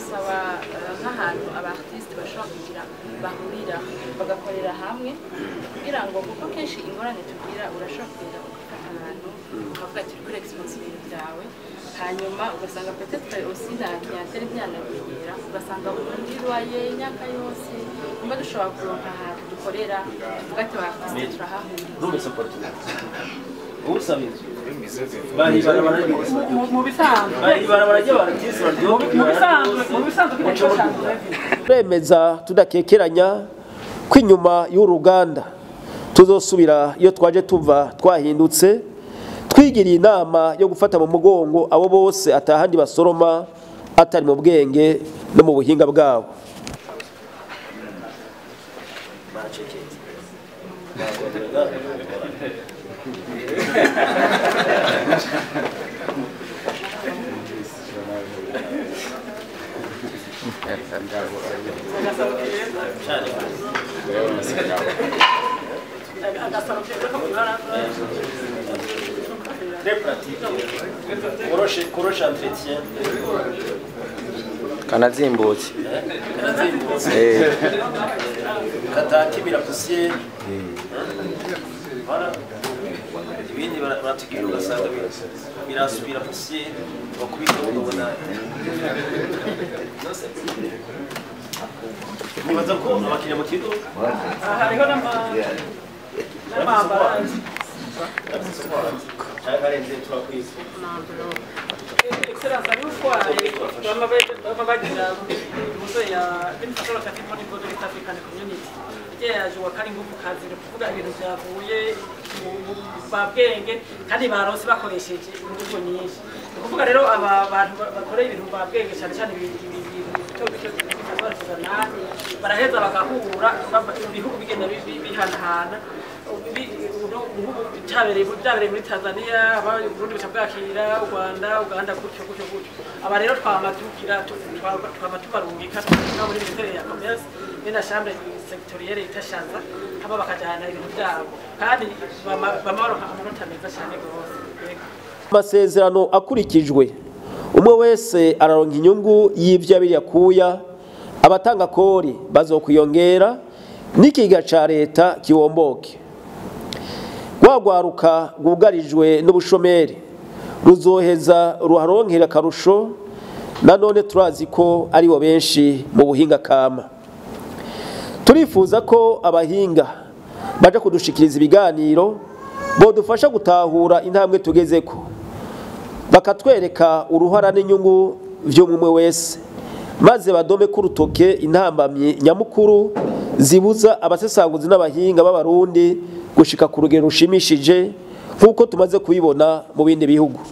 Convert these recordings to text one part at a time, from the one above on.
twosaba eh, nk'ahantu abartiste bashobora kugira bahurira bagakorera hamwe kugira ngo kuko kenshi ingorane tugira urashobora kugenda ugafata ahantu ukavuga ati uri kuri expose ibintu byawe hanyuma ugasanga peut-être aussi na clientele byanamenyera ugasanga ubundi rwaye imyaka yose nimba dushobora kuronka ahantu dukorera tuvuga ati abartiste turahahurira numvise portugal usaba inzu bahibarabara mu bisanzwe bahibarabara ry'abartiste mu bisanzwe mu bisanzwe kino cyose turemeza tudakekeranya ko inyuma y'uru ruganda tuzosubira iyo twaje tuva twahindutse twigiriye inama yo gufata mu mugongo abo bose atahandi basoroma atari mu bwenge no mu buhinga bwabo agasaro keza ko kwibaraza très pratique koroshe koroshe entretien kanazimbutse karazimbutse Eh, katakibira poussière voilà ibindi bara- baratubwira ugasanga bi- birasubira poussière bakubita ukabona nibaza ko abakiriya mu kigo hariho n'ama- n'amambaraje cyangwa arenze turakwiza excellence ari utwaye bama be- bama bagira muzo ya infrastructure locative monitoring for East African community yaje wakari nguvu kazi ni kuvuga ibintu byavuye mu mu babwenge kandi baronse bakoresheje ingufu nyinshi ni ukuvuga rero aba bantu ba- bakoreye ibintu babwenge cyane cyane ibi- ibi- ibintu bito bito bitazarikizana baraheza bagahura bava- ibihugu bigenda bi- bi- bihanahana Bi- uno- nk'ubu byabereye byabereye muri tanzania aba uburundi buca bwakira u rwanda uganda gutyo gutyo gutyo aba rero twama tugira tu- twa- twama tubarungika no muri minisiteri ya commerce be na chambre sectorielle itashaza hama bakajana ibintu byabo kandi bama bama baronka amanota meza cyane rwose Yego. amasezerano akurikijwe umwe wese araronka inyungu y'ibyo yabiri yakuya abatanga kori bazokwiyongera n'ikiga ca leta kiwomboke rwagwaruka rwugarijwe n'ubushomeri ruzoheza ruharonkera akarusho nanone turazi ko aribo benshi mu buhinga kama turifuza ko abahinga baja kudushikiriza ibiganiro bodufasha gutahura intambwe tugezeko bakatwereka uruhara n'inyungu vy'umwe wese maze badome ko urutoke intambamyi nyamukuru zibuza abasesanguzi n'abahinga b'abarundi gushika ku rugero rushimishije nk'uko tumaze kubibona mu bindi bihugu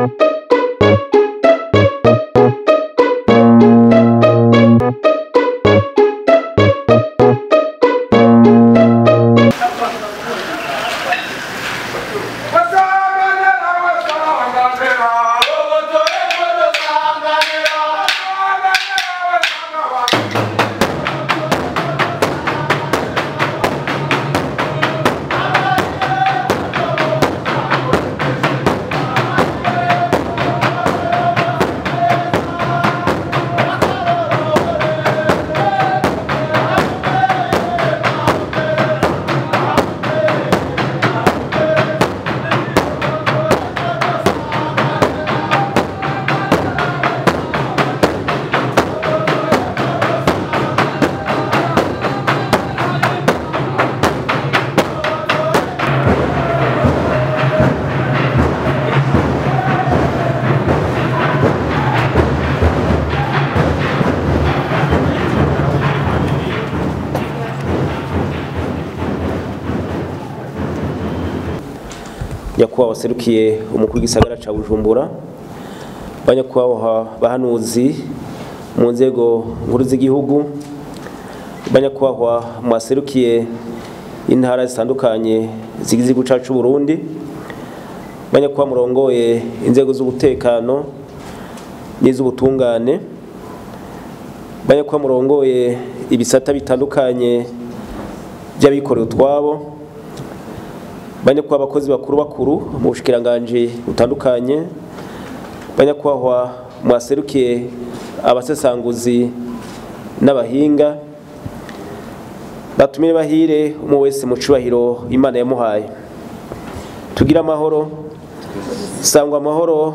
nyakubahwa waserukiye umukuru w'igisagara ca bujumbura banyakubahwa bahanuzi mu nzego nkuru z'igihugu banyakubahwa mwaserukiye intara zitandukanye zigize igihugu cacu c'u Burundi banyakubahwa murongoye inzego z'umutekano n'iz'ubutungane banyakubahwa murongoye ibisata bitandukanye by'abikorera utwabo banyakubahwa abakozi bakuru bakuru mu bushikiranganje butandukanye banyakubahwa mwaserukiye abasesanguzi n'abahinga batumire bahire umwe wese mu cubahiro imana yamuhaye tugire amahoro sangwa amahoro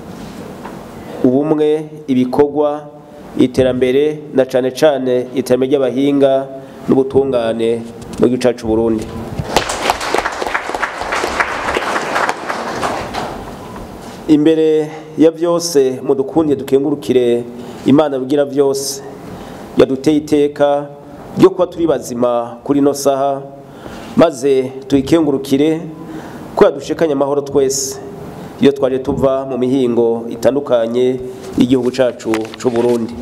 ubumwe ibikorwa iterambere na cane cane iterambere ry'abahinga n'ubutungane mu gihugu cacu Burundi imbere ya byose mudukunde dukengurukire imana rugira byose yaduteye iteka ryo kuba turi bazima kuri ino saha maze tuyikengurukire ko yadushikanye amahoro twese iyo twaje tuva mu mihingo itandukanye y'igihugu cacu c'u Burundi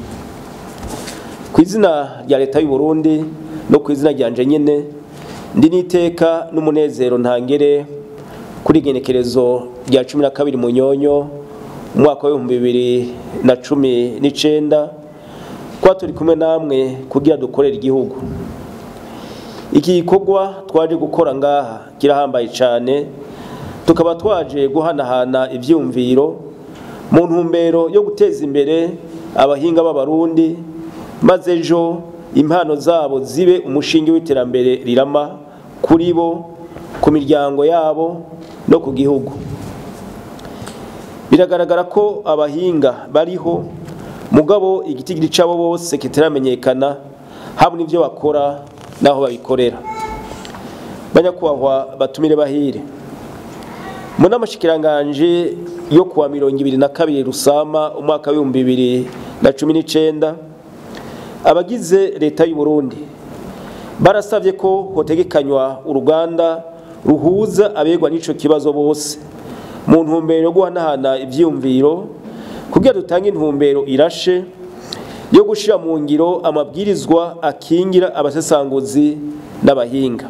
ku izina rya leta y'u Burundi no ku izina ryanje nyene ndi n'iteka n'umunezero ntangere kuri igenekerezo rya cumi na kabiri munyonyo umwaka w'ibihumbi bibiri na cumi n'icenda kuba turi kumwe namwe kugira dukorere igihugu iki gikorwa twaje gukora ngaha kirahambaye cyane tukaba twaje guhanahana ibyumviro mu ntumbero yo guteza imbere abahinga b'abarundi maze ejo impano zabo zibe umushinge w'iterambere rirama kuri bo ku miryango yabo no ku gihugu biragaragara ko abahinga bariho mugabo igitigiri cyabo bose kitaramenyekana haba n'ibyo bakora n'aho babikorera banyakubahwa batumire bahire mu n'amashikiranganje yo kuwa mirongo ibiri na kabiri rusama umwaka w'ibihumbi bibiri na cumi n'icenda abagize leta y'u Burundi barasabye ko hotegekanywa uruganda ruhuza abegwa n'ico kibazo bose mu ntumbero yo guhanahana ivyiyumviro kugira dutange intumbero irashe yo gushira mu ngiro amabwirizwa akingira abasesanguzi n'abahinga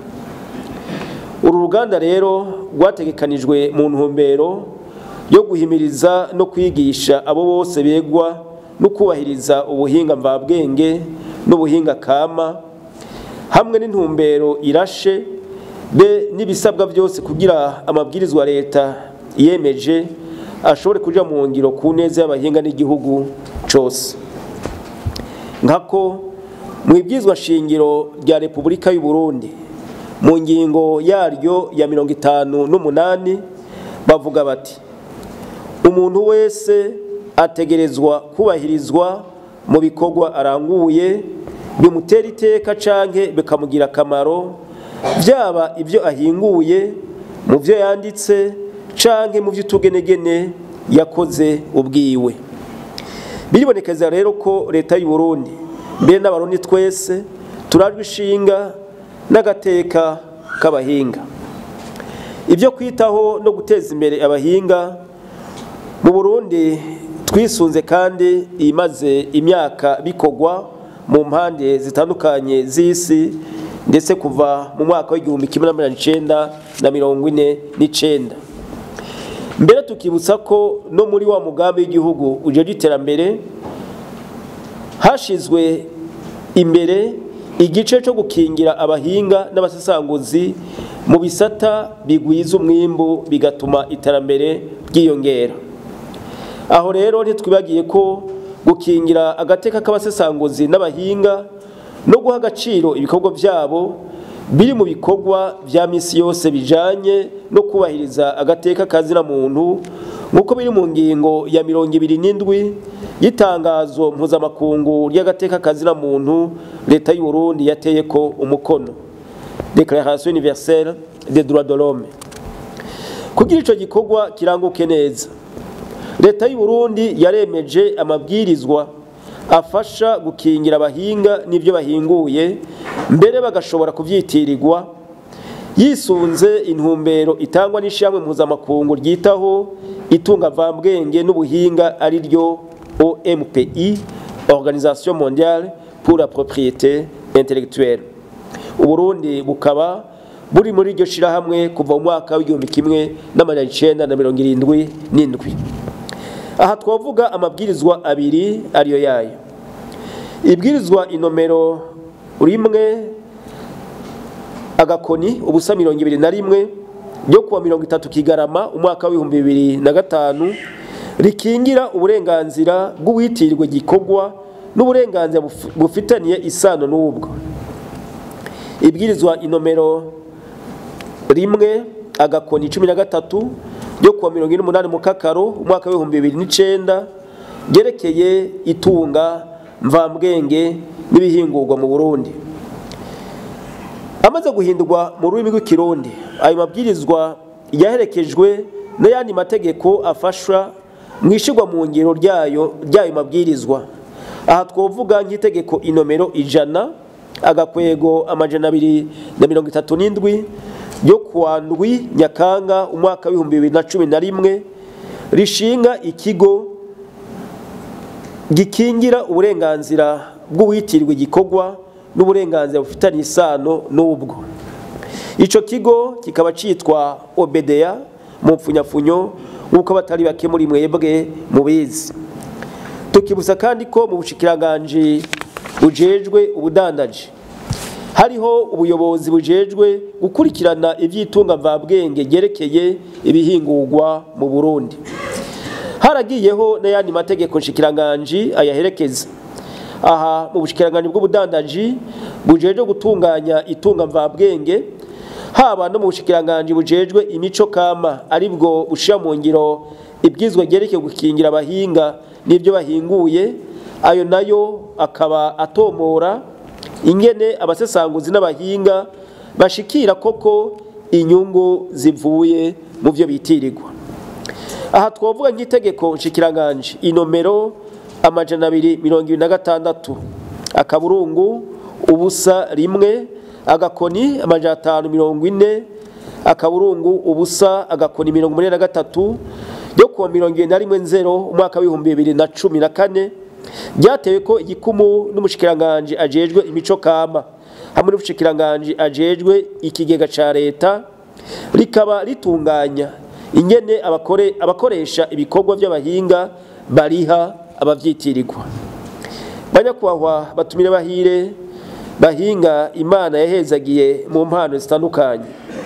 uru ruganda rero rwategekanijwe mu ntumbero yo guhimiriza no kwigisha abo bose begwa no kubahiriza ubuhinga mvabwenge n'ubuhinga kama hamwe n'intumbero irashe be n'ibisabwa byose kugira amabwirizwa leta yemeje ashobore kuja mu ngiro ku neza y'abahinga n'igihugu cose nkako mu ibwizwa shingiro rya repubulika y'u Burundi mu ngingo yaryo ya mirongo itanu n'umunani bavuga bati umuntu wese ategerezwa kubahirizwa mu bikorwa aranguye bimutera iteka canke bikamugira akamaro byaba ibyo ahinguye mu byo yanditse canke mu by'utugenegene yakoze ubwiwe biribonekeza rero ko leta y'u Burundi mbere n'abarundi twese turajwe ishinga n'agateka k'abahinga ibyo kwitaho no guteza imbere abahinga mu Burundi twisunze kandi imaze imyaka bikogwa mu mpande zitandukanye z'isi ndetse kuva mu mwaka w'igihumbi kimwe na mirongo icenda na mirongo ine n'icenda mbere tukibutsa ko no muri wa mugambi w'igihugu uje iterambere hashizwe imbere igice cyo gukingira abahinga n'abasesanguzi mu bisata bigwiza umwimbu bigatuma iterambere ryiyongera aho rero ntitwibagiye ko gukingira agateka k'abasesanguzi n'abahinga no guha agaciro ibikorwa byabo biri mu bikorwa bya misi yose bijanye no kubahiriza agateka kazina muntu nk'uko biri mu ngingo ya mirongo ibiri n'indwi y'itangazo mpuzamakungu ry'agateka kazina muntu leta y'u Burundi yateye ko umukono Declaration universelle des droits de l'homme kugira ico gikorwa kiranguke neza leta y'u Burundi yaremeje amabwirizwa afasha gukingira abahinga n'ibyo bahinguye mbere bagashobora kuvyitirirwa yisunze intumbero itangwa n'ishyamwe mpuzamakungu ryitaho itunga vambwenge n'ubuhinga ari ryo OMPI Organisation mondiale pour la propriété intellectuelle uburundi bukaba buri muri iryo shirahamwe kuva mu mwaka w'igihumbi kimwe n'amajana icenda na mirongo irindwi n'indwi aha twavuga amabwirizwa abiri ariyo yayo ibwirizwa inomero rimwe agakoni ubusa mirongo ibiri na rimwe ryo kuwa mirongo itatu kigarama umwaka w'ibihumbi bibiri na gatanu rikingira uburenganzira bw'uwitirirwa igikorwa n'uburenganzira buf- bufitaniye isano n'ubwo ibwirizwa inomero rimwe agakoni cumi na gatatu ryo kuwa mirongo ine n'umunani mu kakaro umwaka w'ibihumbi bibiri n'icenda ryerekeye itunga mvambwenge n'ibihingurwa mu burundi amaze guhindurwa mu rurimi rw'ikirundi ayo mabwirizwa yaherekejwe n'ayandi mategeko afasha mu ishyirwa mu ngiro ryayo ry'ayo mabwirizwa aha twavuga nk'itegeko inomero ijana agakwego amajana abiri na mirongo itatu n'indwi ryo kuwa ndwi nyakanga umwaka w'ibihumbi bibiri na cumi na rimwe rishinga ikigo gikingira uburenganzira bw'uwitirwa igikorwa n'uburenganzira bufitanye isano n'ubwo icyo kigo kikaba cyitwa obedeya mu mpfunyapfunyo nk'uko abatari bake muri mwebwe mubizi tukibuza kandi ko mu bushikiranganji bujejwe ubudandaji hariho ubuyobozi bujejwe gukurikirana iby'itunga mvabwenge ryerekeye ibihingurwa mu burundi haragiyeho n'ayandi mategeko nshikiranganji ayaherekeza aha mu bushikiranganji bw'ubudandaji bujejwe gutunganya itunga mvabwenge haba no mu bushikiranganji bujejwe imico kama aribwo bushira mu ngiro ibwizwa ryerekeye gukingira abahinga n'ibyo bahinguye ayo nayo akaba atomora ingene abasesanguzi n'abahinga bashikira koko inyungu zivuye mu byo bitirirwa aha twavuga nk'itegeko nshikiranganji inomero amajana abiri mirongo ibiri na gatandatu akaburungu ubusa rimwe agakoni amajana atanu mirongo ine akaburungu ubusa agakoni mirongo umunani na gatatu ryo kuwa mirongo irindwi na rimwe nzero umwaka w'ibihumbi bibiri na cumi na kane byatewe ko igikumu n'umushikiranganji ajejwe imico kama hamwe n'umushikiranganji ajejwe ikigega ca leta rikaba ritunganya ingene abakore abakoresha ibikorwa by'abahinga bariha abavyitirirwa banyakubahwa batumire bahire bahinga imana yahezagiye mu mpano zitandukanye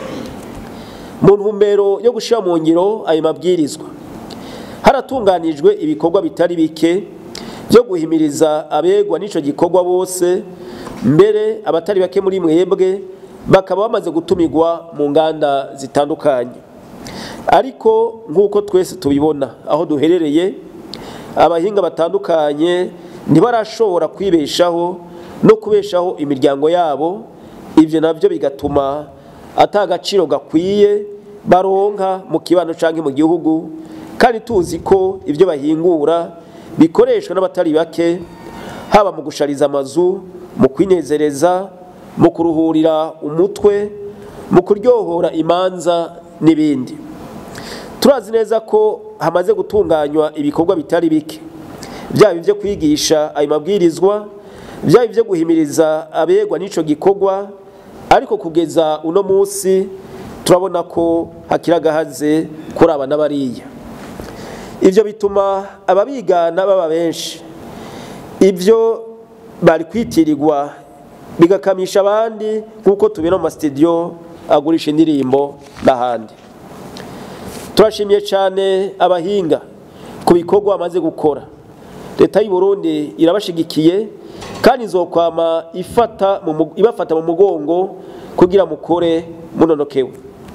mu ntumbero yo gushira mu ngiro ayo mabwirizwa haratunganijwe ibikorwa bitari bike byo guhimiriza abegwa n'ico gikorwa bose mbere abatari bake muri mwebwe bakaba bamaze gutumirwa mu nganda zitandukanye ariko nk'uko twese tubibona aho duherereye abahinga batandukanye ntibarashobora kwibeshaho no kubeshaho imiryango yabo ibyo nabyo bigatuma ata agaciro gakwiye baronka mu kibano cyangwa mu gihugu kandi tuzi ko ibyo bahingura bikoreshwa n'abatari bake haba mu gushariza amazu mu kwinezereza mu kuruhurira umutwe mu kuryohora imanza n'ibindi turazi neza ko hamaze gutunganywa ibikorwa bitari bike byaba ibyo kwigisha ayo mabwirizwa byaba ibyo guhimiriza abegwa n'icyo gikorwa ariko kugeza uno munsi turabona ko hakiri agahaze kuri aba n'abariya ibyo bituma ababigana baba benshi ibyo bari kwitirirwa bigakamisha abandi nk'uko tubona mu masitidiyo agurisha indirimbo n'ahandi turashimiye cyane abahinga ku bikorwa bamaze gukora leta y'u Burundi irabashigikiye kandi izokwama ifata ibafata mu mugongo kugira mukore munonokewe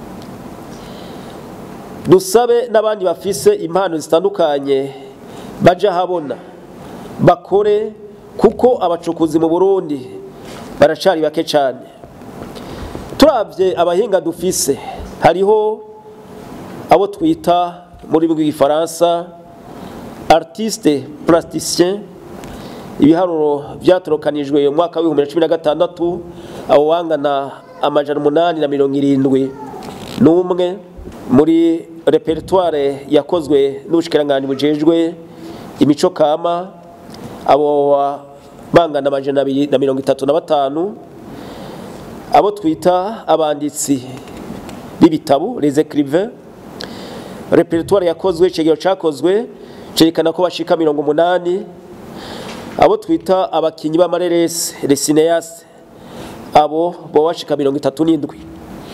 dusabe n'abandi bafise impano zitandukanye baje ahabona bakore kuko abacukuzi mu burundi baracari bake cyane turabye abahinga dufise hariho abo twita muri rw'igifaransa artiste plasticien ibiharuro byatorokanijwe mu mwaka w'ibihumbi na cumi na gatandatu abo bangana amajana umunani na mirongo irindwi n'umwe muri repertoire yakozwe n'ubushikiranganji bujejwe imico kama abo bangana amajana abiri na mirongo itatu na batanu abo twita abanditsi b'ibitabo les écrivains repertoire yakozwe icegero cakozwe cerekana ko bashika mirongo umunani abo twita abakinyi b'amareresi les cinéastes abo bo bashika mirongo itatu n'indwi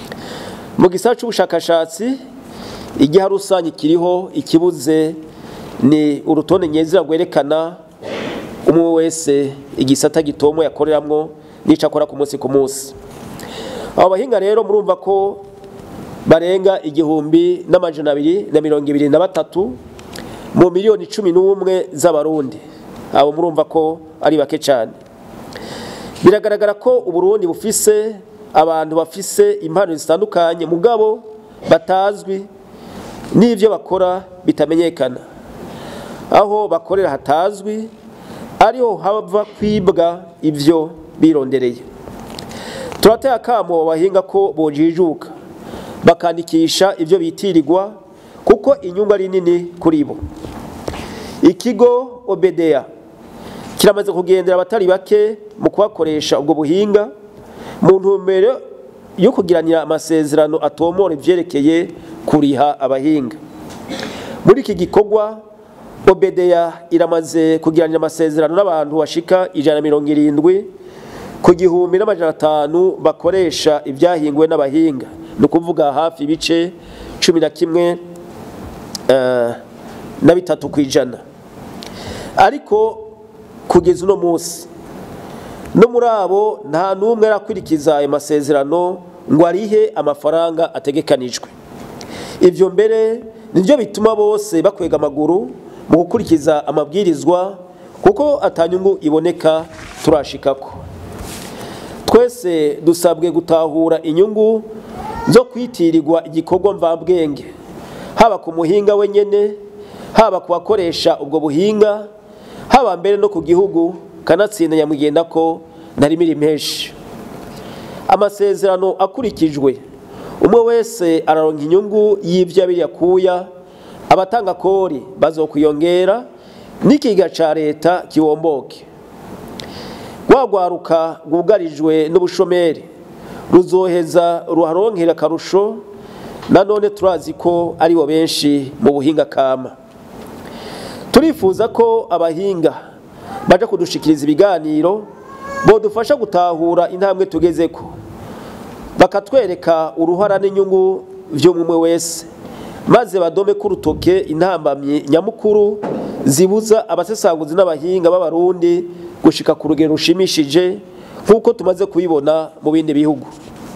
mu gisata c'ubushakashatsi igiha rusange kiriho ikibuze ni urutonde nyezina rwerekana umwe wese igisata gitomo yakoreramwo n'ico akora ku munsi ku munsi abo bahinga rero murumva ko barenga igihumbi n'amajana abiri na mirongo ibiri na batatu mu miliyoni cumi n'umwe z'abarundi abo murumva ko ari bake cyane biragaragara ko uburundi bufise abantu bafise impano zitandukanye mugabo batazwi n'ibyo bakora bitamenyekana aho bakorera hatazwi ariho hava kwibwa ibyo birondereye turateye akamo bahinga ko bojijuka bakandikisha ibyo bitirirwa kuko inyungu ari nini kuri bo ikigo obedeya kiramaze kugendera abatari bake mu kubakoresha ubwo buhinga mu ntumbero yo kugiranira amasezerano atomora ivyerekeye kuriha abahinga muri iki gikorwa obedeya iramaze kugiranira amasezerano n'abantu bashika ijana mirongo irindwi ku gihumbi n'amajana atanu bakoresha ibyahinguwe n'abahinga ni ukuvuga hafi ibice cumi na kimwe na bitatu ku ijana ariko kugeza uno munsi no muri abo nta n'umwe arakurikiza ayo masezerano ngo arihe amafaranga ategekanijwe ibyo mbere nibyo bituma bose bakwega amaguru mu gukurikiza amabwirizwa kuko atanyungu iboneka turashikako twese dusabwe gutahura inyungu zo kwitirirwa igikorwa mvabwenge haba ku muhinga wenyine haba ku bakoresha ubwo buhinga haba mbere no ku gihugu kanatsinda nyamugenda ko ntarimira impeshi amasezerano akurikijwe umwe wese araronka inyungu y'ibyo abiri yakuya abatanga kori bazokwiyongera n'ikiga ca leta kiwomboke rwagwaruka rwugarijwe n'ubushomeri ruzoheza ruharonkera akarusho nanone turazi ko aribo benshi mu buhinga kama turifuza ko abahinga baja kudushikiriza ibiganiro bodufasha gutahura intambwe tugezeko bakatwereka uruhara n'inyungu vy'umwe wese maze badome ko urutoke intambamyi nyamukuru zibuza abasesanguzi n'abahinga b'abarundi gushika ku rugero rushimishije nk'uko tumaze kubibona mu bindi bihugu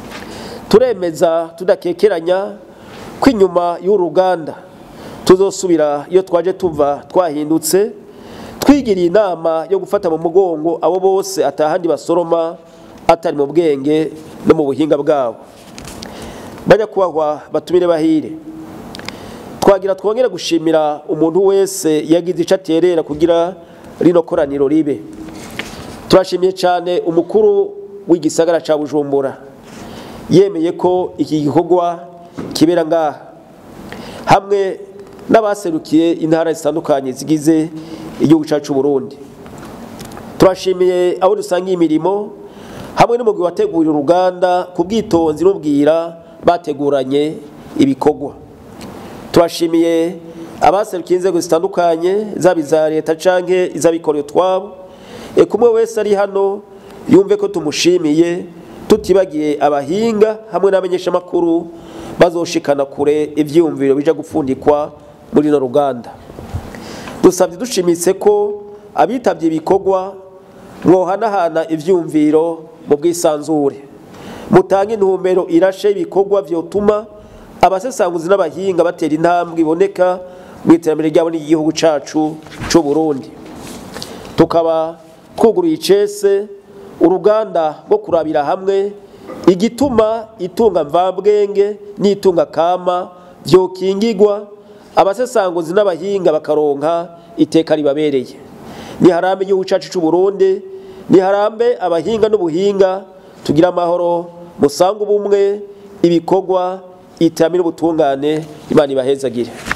turemeza tudakekeranya ko inyuma y'uruganda tuzosubira iyo twaje tuva twahindutse twigiriye inama yo gufata mu mugongo abo bose atahandi basoroma atari mu bwenge no mu buhinga bwabo bajya kubahwa batumire bahire twagira twongere gushimira umuntu wese yagize icyo aterera kugira rino koraniro ribe turashimiye cyane umukuru w'igisagara cya bujumbura yemeye ko iki gikorwa kibera ngaha hamwe n'abaserukiye intara zitandukanye zigize igihugu cyacu Burundi turashimiye abo dusangiye imirimo hamwe n'umugwi wategurira uruganda ku bwitonzi n'ubwira bateguranye ibikorwa turashimiye abaserukiye inzego zitandukanye zaba iza leta canke iz'abikorera utwabo eka umwe wese ari hano yumve ko tumushimiye tutibagiye abahinga hamwe n'abamenyeshamakuru bazoshikana kure ivyiyumviro bija gupfundikwa muri no ruganda dusabye dushimitse ko abitabye ibikorwa mwohanahana ivyumviro mu bwisanzure mutange intumbero irashe ibikorwa vyotuma abasesanguzi n'abahinga batera intambwe iboneka mu iterambere ryabo n'igihugu cacu c'u Burundi tukaba twuguruye icese uruganda rwo kurabira hamwe igituma itunga mvabwenge n'itunga kama vyokingigwa abasesanguzi n'abahinga bakaronka iteka ribabereye niharambe igihugu cacu c'u Burundi niharambe abahinga n'ubuhinga tugira amahoro musanga ubumwe ibikorwa iterambere ubutungane imana ibahezagire